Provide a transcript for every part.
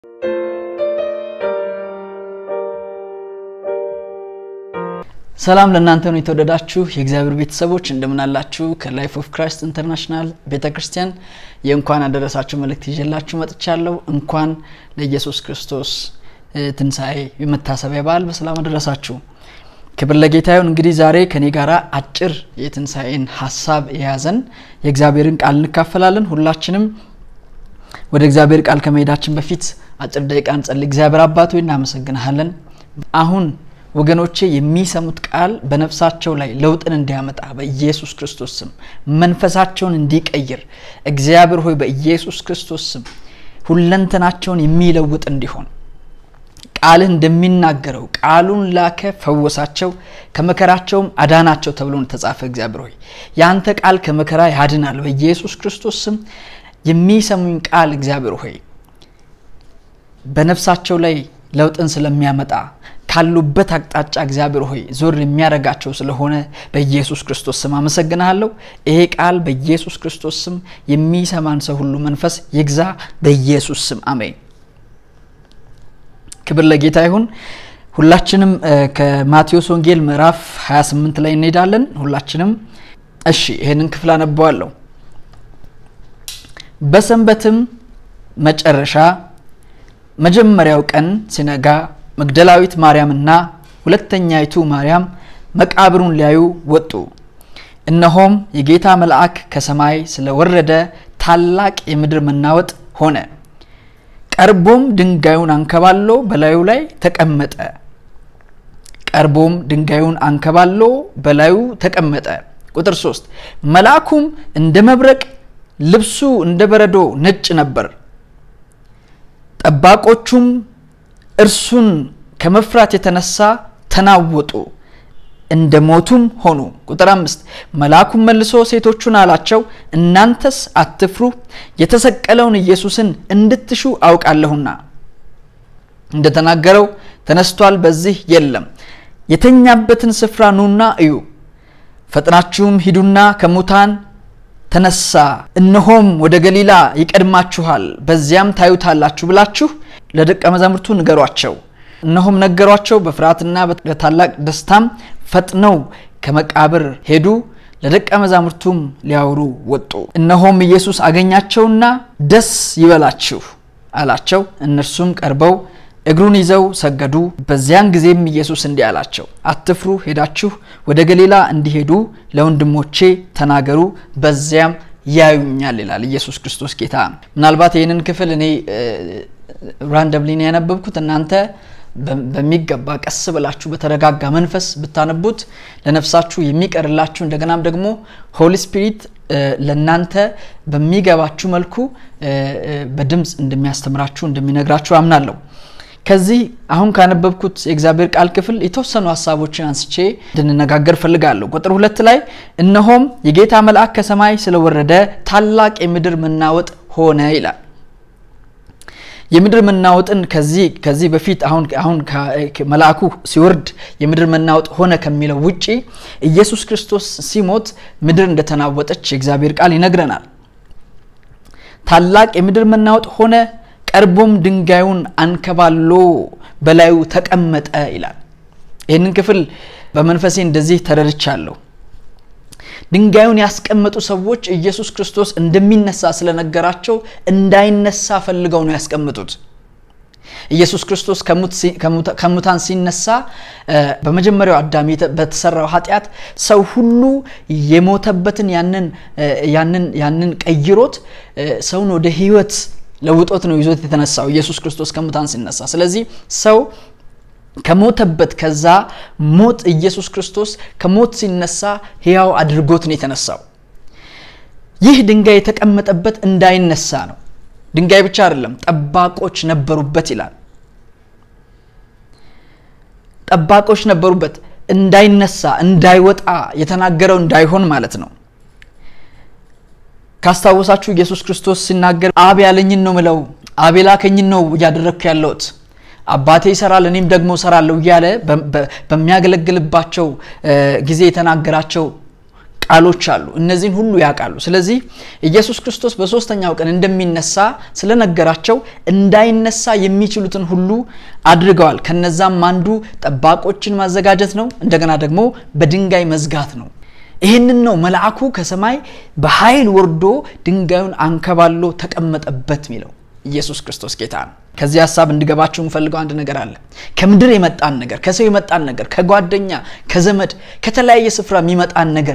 ሰላም ለእናንተ ነው የተወደዳችሁ የእግዚአብሔር ቤተሰቦች እንደምናላችሁ ከላይፍ ኦፍ ክራይስት ኢንተርናሽናል ቤተ ክርስቲያን የእንኳን አደረሳችሁ መልእክት ይዤላችሁ መጥቻለሁ እንኳን ለኢየሱስ ክርስቶስ ትንሣኤ የመታሰቢያ በዓል በሰላም አደረሳችሁ ክብር ለጌታ ይሁን እንግዲህ ዛሬ ከኔ ጋር አጭር የትንሣኤን ሀሳብ የያዘን የእግዚአብሔርን ቃል እንካፈላለን ሁላችንም ወደ እግዚአብሔር ቃል ከመሄዳችን በፊት አጭር ደቂቃ እንጸልይ እግዚአብሔር አባት ሆይ እናመሰግንሃለን አሁን ወገኖቼ የሚሰሙት ቃል በነፍሳቸው ላይ ለውጥን እንዲያመጣ በኢየሱስ ክርስቶስ ስም መንፈሳቸውን እንዲቀይር እግዚአብሔር ሆይ በኢየሱስ ክርስቶስ ስም ሁለንተናቸውን የሚለውጥ እንዲሆን ቃልህ እንደሚናገረው ቃሉን ላከ ፈወሳቸው ከመከራቸውም አዳናቸው ተብሎ ተጻፈ እግዚአብሔር ሆይ የአንተ ቃል ከመከራ ያድናል በኢየሱስ ክርስቶስ ስም የሚሰሙኝ ቃል እግዚአብሔር ሆይ በነፍሳቸው ላይ ለውጥን ስለሚያመጣ ካሉበት አቅጣጫ እግዚአብሔር ሆይ ዞር የሚያደርጋቸው ስለሆነ በኢየሱስ ክርስቶስ ስም አመሰግናለሁ ይሄ ቃል በኢየሱስ ክርስቶስ ስም የሚሰማን ሰው ሁሉ መንፈስ ይግዛ በኢየሱስ ስም አሜን ክብር ለጌታ ይሁን ሁላችንም ከማቴዎስ ወንጌል ምዕራፍ 28 ላይ እንሄዳለን ሁላችንም እሺ ይህንን ክፍል አነበዋለሁ በሰንበትም መጨረሻ መጀመሪያው ቀን ሲነጋ መግደላዊት ማርያምና ሁለተኛይቱ ማርያም መቃብሩን ሊያዩ ወጡ እነሆም የጌታ መልአክ ከሰማይ ስለወረደ ታላቅ የምድር መናወጥ ሆነ ቀርቦም ድንጋዩን አንከባሎ በላዩ ላይ ተቀመጠ ቀርቦም ድንጋዩን አንከባሎ በላዩ ተቀመጠ ቁጥር 3 መልአኩም እንደ መብረቅ ልብሱ እንደ በረዶ ነጭ ነበር ጠባቆቹም እርሱን ከመፍራት የተነሳ ተናወጡ እንደ ሞቱም ሆኑ ቁጥር አምስት መልአኩም መልሶ ሴቶቹን አላቸው እናንተስ አትፍሩ የተሰቀለውን ኢየሱስን እንድትሹ አውቃለሁና እንደተናገረው ተነስቷል በዚህ የለም የተኛበትን ስፍራ ኑና እዩ ፈጥናችሁም ሂዱና ከሙታን ተነሳ እነሆም ወደ ገሊላ ይቀድማችኋል በዚያም ታዩታላችሁ ብላችሁ ለደቀ መዛሙርቱ ንገሯቸው እነሆም ነገሯቸው በፍርሃትና በታላቅ ደስታም ፈጥነው ከመቃብር ሄዱ ለደቀ መዛሙርቱም ሊያወሩ ወጡ እነሆም ኢየሱስ አገኛቸውና ደስ ይበላችሁ አላቸው እነርሱም ቀርበው እግሩን ይዘው ሰገዱ በዚያን ጊዜም ኢየሱስ እንዲህ አላቸው አትፍሩ ሄዳችሁ ወደ ገሊላ እንዲሄዱ ለወንድሞቼ ተናገሩ በዚያም ያዩኛል ይላል ኢየሱስ ክርስቶስ ጌታ ምናልባት ይህንን ክፍል እኔ ራንደምሊ ነው ያነበብኩት እናንተ በሚገባ ቀስ ብላችሁ በተረጋጋ መንፈስ ብታነቡት ለነፍሳችሁ የሚቀርላችሁ እንደገናም ደግሞ ሆሊ ስፒሪት ለእናንተ በሚገባችሁ መልኩ በድምፅ እንደሚያስተምራችሁ እንደሚነግራችሁ አምናለሁ ከዚህ አሁን ካነበብኩት የእግዚአብሔር ቃል ክፍል የተወሰኑ ሀሳቦችን አንስቼ እንድንነጋገር ፈልጋለሁ ቁጥር ሁለት ላይ እነሆም የጌታ መልአክ ከሰማይ ስለወረደ ታላቅ የምድር መናወጥ ሆነ ይላል የምድር መናወጥን ከዚህ ከዚህ በፊት አሁን አሁን መልአኩ ሲወርድ የምድር መናወጥ ሆነ ከሚለው ውጪ ኢየሱስ ክርስቶስ ሲሞት ምድር እንደተናወጠች የእግዚአብሔር ቃል ይነግረናል ታላቅ የምድር መናወጥ ሆነ ቀርቦም ድንጋዩን አንከባሎ በላዩ ተቀመጠ ይላል ይህንን ክፍል በመንፈሴ እንደዚህ ተረድቻለሁ ድንጋዩን ያስቀመጡ ሰዎች ኢየሱስ ክርስቶስ እንደሚነሳ ስለነገራቸው እንዳይነሳ ፈልገው ነው ያስቀምጡት ኢየሱስ ክርስቶስ ከሙታን ሲነሳ በመጀመሪያው አዳም በተሰራው ኃጢአት ሰው ሁሉ የሞተበትን ያንን ቀይሮት ሰውን ወደ ህይወት ለውጦት ነው ይዞት የተነሳው ኢየሱስ ክርስቶስ ከሙታን ሲነሳ ስለዚህ ሰው ከሞተበት ከዛ ሞት ኢየሱስ ክርስቶስ ከሞት ሲነሳ ህያው አድርጎት ነው የተነሳው ይህ ድንጋይ የተቀመጠበት እንዳይነሳ ነው ድንጋይ ብቻ አይደለም ጠባቆች ነበሩበት ይላል ጠባቆች ነበሩበት እንዳይነሳ እንዳይወጣ የተናገረው እንዳይሆን ማለት ነው ካስታወሳችሁ ኢየሱስ ክርስቶስ ሲናገር አብ ያለኝን ነው ምለው አብ የላከኝን ነው እያደረግኩ ያለሁት አባቴ ይሰራል እኔም ደግሞ ሰራለሁ እያለ በሚያገለግልባቸው ጊዜ የተናገራቸው ቃሎች አሉ። እነዚህን ሁሉ ያውቃሉ። ስለዚህ ኢየሱስ ክርስቶስ በሶስተኛው ቀን እንደሚነሳ ስለነገራቸው እንዳይነሳ የሚችሉትን ሁሉ አድርገዋል። ከነዛም አንዱ ጠባቆችን ማዘጋጀት ነው። እንደገና ደግሞ በድንጋይ መዝጋት ነው። ይህንን ነው መልአኩ ከሰማይ በኃይል ወርዶ ድንጋዩን አንከባሎ ተቀመጠበት ሚለው። ኢየሱስ ክርስቶስ ጌታ ነው። ከዚህ ሀሳብ እንድገባችሁ የምፈልገው አንድ ነገር አለ። ከምድር የመጣን ነገር፣ ከሰው የመጣን ነገር፣ ከጓደኛ ከዘመድ፣ ከተለያየ ስፍራ የሚመጣን ነገር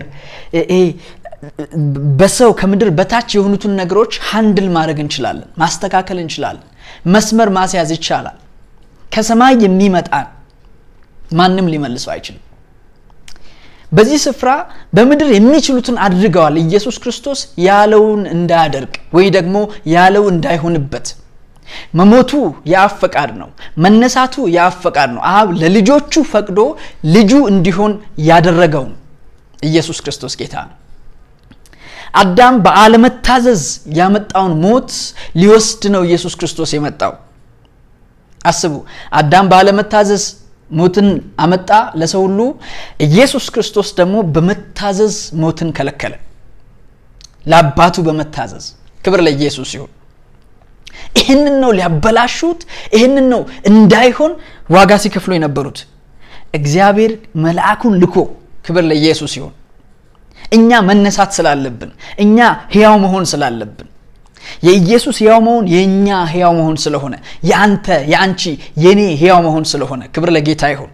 በሰው ከምድር በታች የሆኑትን ነገሮች ሃንድል ማድረግ እንችላለን፣ ማስተካከል እንችላለን፣ መስመር ማስያዝ ይቻላል። ከሰማይ የሚመጣን ማንም ሊመልሰው አይችልም። በዚህ ስፍራ በምድር የሚችሉትን አድርገዋል። ኢየሱስ ክርስቶስ ያለውን እንዳያደርግ ወይ ደግሞ ያለው እንዳይሆንበት መሞቱ የአብ ፈቃድ ነው። መነሳቱ የአብ ፈቃድ ነው። አብ ለልጆቹ ፈቅዶ ልጁ እንዲሆን ያደረገው ኢየሱስ ክርስቶስ ጌታ ነው። አዳም በአለመታዘዝ ያመጣውን ሞት ሊወስድ ነው ኢየሱስ ክርስቶስ የመጣው። አስቡ፣ አዳም ባለመታዘዝ ሞትን አመጣ ለሰው ሁሉ። ኢየሱስ ክርስቶስ ደግሞ በመታዘዝ ሞትን ከለከለ፣ ለአባቱ በመታዘዝ ክብር ለኢየሱስ ይሁን። ይህንን ነው ሊያበላሹት፣ ይህንን ነው እንዳይሆን ዋጋ ሲከፍሉ የነበሩት። እግዚአብሔር መልአኩን ልኮ ክብር ለኢየሱስ ይሁን። እኛ መነሳት ስላለብን፣ እኛ ሕያው መሆን ስላለብን የኢየሱስ ሕያው መሆን የእኛ ሕያው መሆን ስለሆነ የአንተ የአንቺ የኔ ሕያው መሆን ስለሆነ ክብር ለጌታ ይሁን።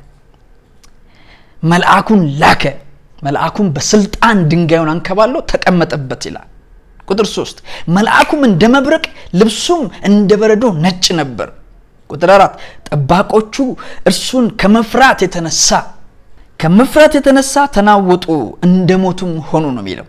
መልአኩን ላከ። መልአኩን በስልጣን ድንጋዩን አንከባሎ ተቀመጠበት ይላል። ቁጥር ሶስት መልአኩም እንደ መብረቅ ልብሱም እንደ በረዶ ነጭ ነበር። ቁጥር አራት ጠባቆቹ እርሱን ከመፍራት የተነሳ ከመፍራት የተነሳ ተናወጡ፣ እንደ ሞቱም ሆኑ ነው የሚለው።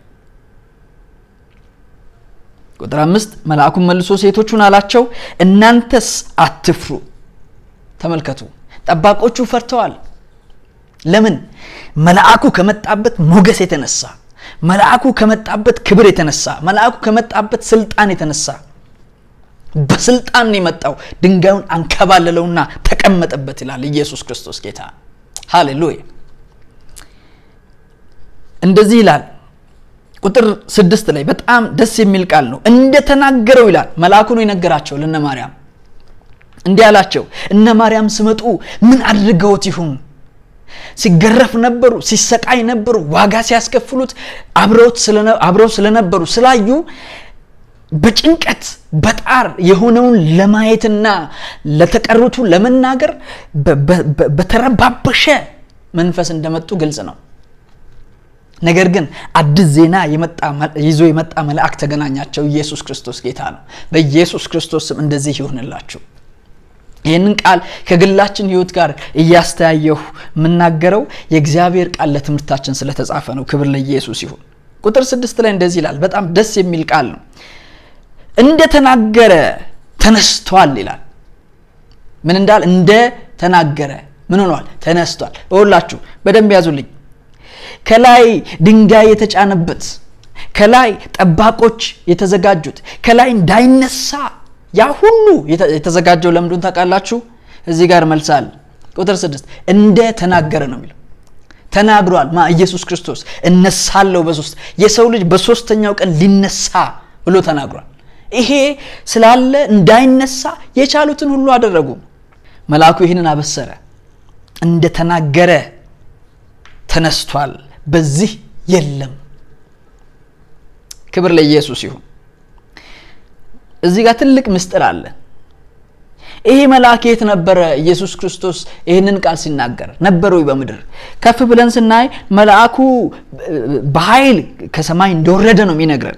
ቁጥር አምስት መልአኩም መልሶ ሴቶቹን አላቸው፣ እናንተስ አትፍሩ። ተመልከቱ፣ ጠባቆቹ ፈርተዋል። ለምን? መልአኩ ከመጣበት ሞገስ የተነሳ መልአኩ ከመጣበት ክብር የተነሳ መልአኩ ከመጣበት ስልጣን የተነሳ በስልጣን ነው የመጣው። ድንጋዩን አንከባለለውና ተቀመጠበት ይላል ኢየሱስ ክርስቶስ ጌታ። ሃሌሉያ። እንደዚህ ይላል ቁጥር ስድስት ላይ በጣም ደስ የሚል ቃል ነው። እንደተናገረው ይላል መልአኩ ነው የነገራቸው ለነ ማርያም እንዲህ አላቸው፣ እነ ማርያም ስመጡ ምን አድርገውት ይሁን? ሲገረፍ ነበሩ፣ ሲሰቃይ ነበሩ፣ ዋጋ ሲያስከፍሉት አብረው ስለነበሩ ስላዩ በጭንቀት በጣር የሆነውን ለማየትና ለተቀሩቱ ለመናገር በተረባበሸ መንፈስ እንደመጡ ግልጽ ነው። ነገር ግን አዲስ ዜና ይዞ የመጣ መልአክ ተገናኛቸው። ኢየሱስ ክርስቶስ ጌታ ነው። በኢየሱስ ክርስቶስ ስም እንደዚህ ይሆንላችሁ። ይህንን ቃል ከግላችን ሕይወት ጋር እያስተያየሁ የምናገረው የእግዚአብሔር ቃል ለትምህርታችን ስለተጻፈ ነው። ክብር ለኢየሱስ ይሁን። ቁጥር ስድስት ላይ እንደዚህ ይላል። በጣም ደስ የሚል ቃል ነው። እንደተናገረ ተነስቷል ይላል። ምን እንዳል እንደ ተናገረ ምን ሆኗል? ተነስቷል። እወላችሁ በደንብ ያዙልኝ። ከላይ ድንጋይ የተጫነበት ከላይ ጠባቆች የተዘጋጁት ከላይ እንዳይነሳ ያ ሁሉ የተዘጋጀው ለምንድን ታውቃላችሁ? እዚህ ጋር መልሳል። ቁጥር ስድስት እንደ ተናገረ ነው የሚለው ተናግሯል። ማ ኢየሱስ ክርስቶስ እነሳለሁ በሶስት የሰው ልጅ በሶስተኛው ቀን ሊነሳ ብሎ ተናግሯል። ይሄ ስላለ እንዳይነሳ የቻሉትን ሁሉ አደረጉ። መልአኩ ይህንን አበሰረ። እንደ ተናገረ ተነስቷል፣ በዚህ የለም። ክብር ለኢየሱስ ይሁን። እዚህ ጋር ትልቅ ምስጢር አለ። ይሄ መልአክ የት ነበረ? ኢየሱስ ክርስቶስ ይህንን ቃል ሲናገር ነበረ ወይ በምድር? ከፍ ብለን ስናይ መልአኩ በኃይል ከሰማይ እንደወረደ ነው የሚነግረን።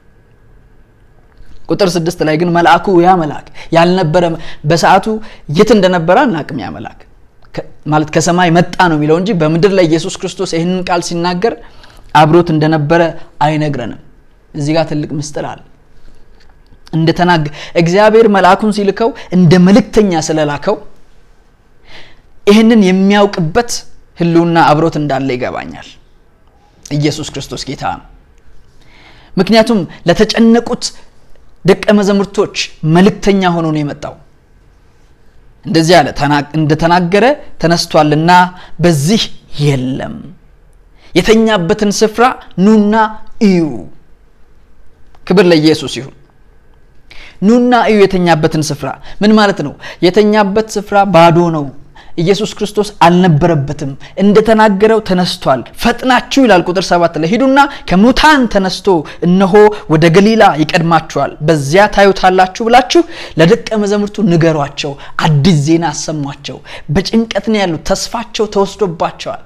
ቁጥር ስድስት ላይ ግን መልአኩ ያ መልአክ ያልነበረ በሰዓቱ የት እንደነበረ አናቅም። ያ መልአክ ማለት ከሰማይ መጣ ነው የሚለው እንጂ በምድር ላይ ኢየሱስ ክርስቶስ ይህንን ቃል ሲናገር አብሮት እንደነበረ አይነግረንም። እዚህ ጋር ትልቅ ምስጢር አለ። እንደተናገ እግዚአብሔር መልአኩን ሲልከው እንደ መልእክተኛ ስለላከው ይህንን የሚያውቅበት ሕልውና አብሮት እንዳለ ይገባኛል። ኢየሱስ ክርስቶስ ጌታ ነው። ምክንያቱም ለተጨነቁት ደቀ መዛሙርቶች መልእክተኛ ሆኖ ነው የመጣው። እንደዚህ አለ፣ እንደተናገረ ተነስቷልና በዚህ የለም። የተኛበትን ስፍራ ኑና እዩ። ክብር ለኢየሱስ ይሁን። ኑና እዩ የተኛበትን ስፍራ ምን ማለት ነው? የተኛበት ስፍራ ባዶ ነው። ኢየሱስ ክርስቶስ አልነበረበትም። እንደተናገረው ተነስቷል። ፈጥናችሁ ይላል ቁጥር ሰባት ላይ ሂዱና ከሙታን ተነስቶ እነሆ ወደ ገሊላ ይቀድማችኋል፣ በዚያ ታዩታላችሁ ብላችሁ ለደቀ መዛሙርቱ ንገሯቸው። አዲስ ዜና አሰሟቸው። በጭንቀት ነው ያሉት። ተስፋቸው ተወስዶባቸዋል።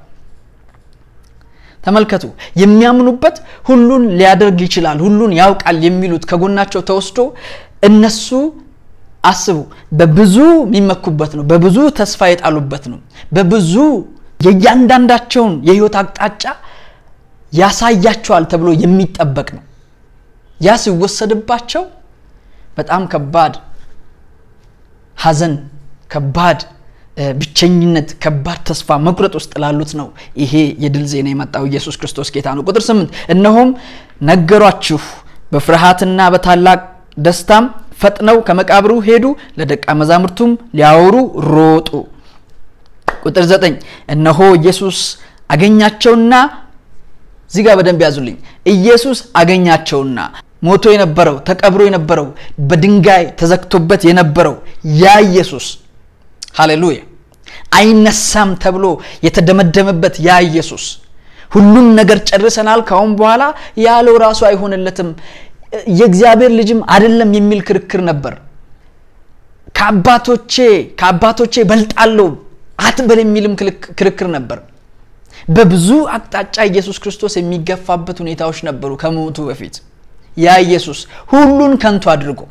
ተመልከቱ። የሚያምኑበት ሁሉን ሊያደርግ ይችላል፣ ሁሉን ያውቃል የሚሉት ከጎናቸው ተወስዶ እነሱ አስቡ በብዙ የሚመኩበት ነው። በብዙ ተስፋ የጣሉበት ነው። በብዙ የእያንዳንዳቸውን የህይወት አቅጣጫ ያሳያቸዋል ተብሎ የሚጠበቅ ነው። ያ ሲወሰድባቸው በጣም ከባድ ሐዘን፣ ከባድ ብቸኝነት፣ ከባድ ተስፋ መቁረጥ ውስጥ ላሉት ነው ይሄ የድል ዜና የመጣው። ኢየሱስ ክርስቶስ ጌታ ነው። ቁጥር ስምንት እነሆም ነገሯችሁ በፍርሃትና በታላቅ ደስታም ፈጥነው ከመቃብሩ ሄዱ፣ ለደቀ መዛሙርቱም ሊያወሩ ሮጡ። ቁጥር ዘጠኝ እነሆ ኢየሱስ አገኛቸውና እዚህ ጋር በደንብ ያዙልኝ። ኢየሱስ አገኛቸውና ሞቶ የነበረው ተቀብሮ የነበረው በድንጋይ ተዘግቶበት የነበረው ያ ኢየሱስ ሃሌሉያ፣ አይነሳም ተብሎ የተደመደመበት ያ ኢየሱስ ሁሉን ነገር ጨርሰናል፣ ካሁን በኋላ ያለው ራሱ አይሆንለትም የእግዚአብሔር ልጅም አይደለም የሚል ክርክር ነበር። ከአባቶቼ ከአባቶቼ በልጣለሁ አትበል የሚልም ክርክር ነበር። በብዙ አቅጣጫ ኢየሱስ ክርስቶስ የሚገፋበት ሁኔታዎች ነበሩ ከሞቱ በፊት። ያ ኢየሱስ ሁሉን ከንቱ አድርጎ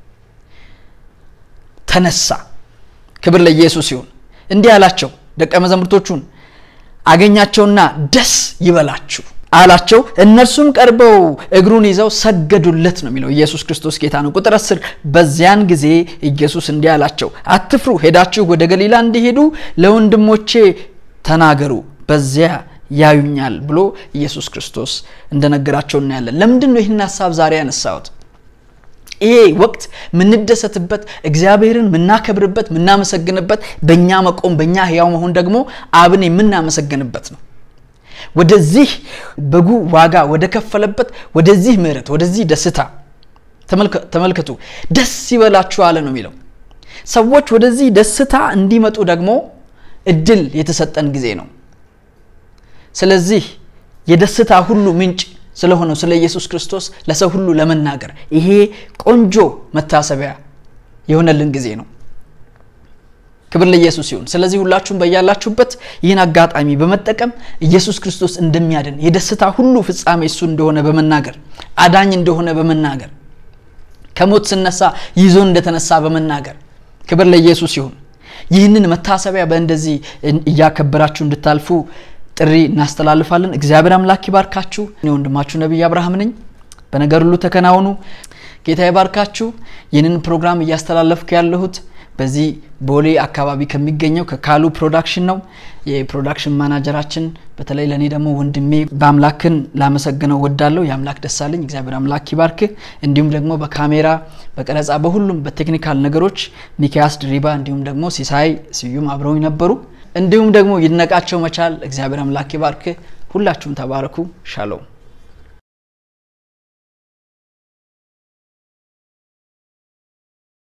ተነሳ። ክብር ለኢየሱስ ይሁን። እንዲህ አላቸው ደቀ መዛሙርቶቹን አገኛቸውና ደስ ይበላችሁ አላቸው። እነርሱም ቀርበው እግሩን ይዘው ሰገዱለት ነው የሚለው። ኢየሱስ ክርስቶስ ጌታ ነው። ቁጥር አስር በዚያን ጊዜ ኢየሱስ እንዲህ አላቸው፣ አትፍሩ፣ ሄዳችሁ ወደ ገሊላ እንዲሄዱ ለወንድሞቼ ተናገሩ፣ በዚያ ያዩኛል ብሎ ኢየሱስ ክርስቶስ እንደነገራቸው እናያለን። ለምንድን ነው ይህን ሀሳብ ዛሬ ያነሳሁት? ይሄ ወቅት ምንደሰትበት፣ እግዚአብሔርን ምናከብርበት፣ ምናመሰግንበት፣ በእኛ መቆም በእኛ ህያው መሆን ደግሞ አብን የምናመሰግንበት ነው። ወደዚህ በጉ ዋጋ ወደ ከፈለበት ወደዚህ ምሕረት ወደዚህ ደስታ ተመልከቱ። ደስ ይበላችሁ አለ ነው የሚለው። ሰዎች ወደዚህ ደስታ እንዲመጡ ደግሞ እድል የተሰጠን ጊዜ ነው። ስለዚህ የደስታ ሁሉ ምንጭ ስለሆነው ስለ ኢየሱስ ክርስቶስ ለሰው ሁሉ ለመናገር ይሄ ቆንጆ መታሰቢያ የሆነልን ጊዜ ነው። ክብር ለኢየሱስ ይሁን። ስለዚህ ሁላችሁም በያላችሁበት ይህን አጋጣሚ በመጠቀም ኢየሱስ ክርስቶስ እንደሚያድን የደስታ ሁሉ ፍጻሜ እሱ እንደሆነ በመናገር አዳኝ እንደሆነ በመናገር ከሞት ስነሳ ይዞ እንደተነሳ በመናገር ክብር ለኢየሱስ ይሁን። ይህንን መታሰቢያ በእንደዚህ እያከበራችሁ እንድታልፉ ጥሪ እናስተላልፋለን። እግዚአብሔር አምላክ ይባርካችሁ። እኔ ወንድማችሁ ነቢይ አብርሃም ነኝ። በነገር ሁሉ ተከናወኑ። ጌታ ይባርካችሁ። ይህንን ፕሮግራም እያስተላለፍኩ ያለሁት በዚህ ቦሌ አካባቢ ከሚገኘው ከካሉ ፕሮዳክሽን ነው። የፕሮዳክሽን ማናጀራችን በተለይ ለእኔ ደግሞ ወንድሜ በአምላክን ላመሰግነው ወዳለሁ። የአምላክ ደሳለኝ እግዚአብሔር አምላክ ይባርክ። እንዲሁም ደግሞ በካሜራ በቀረጻ፣ በሁሉም በቴክኒካል ነገሮች ሚኪያስ ድሪባ እንዲሁም ደግሞ ሲሳይ ስዩም አብረውኝ ነበሩ። እንዲሁም ደግሞ ይድነቃቸው መቻል እግዚአብሔር አምላክ ይባርክ። ሁላችሁም ተባረኩ። ሻሎም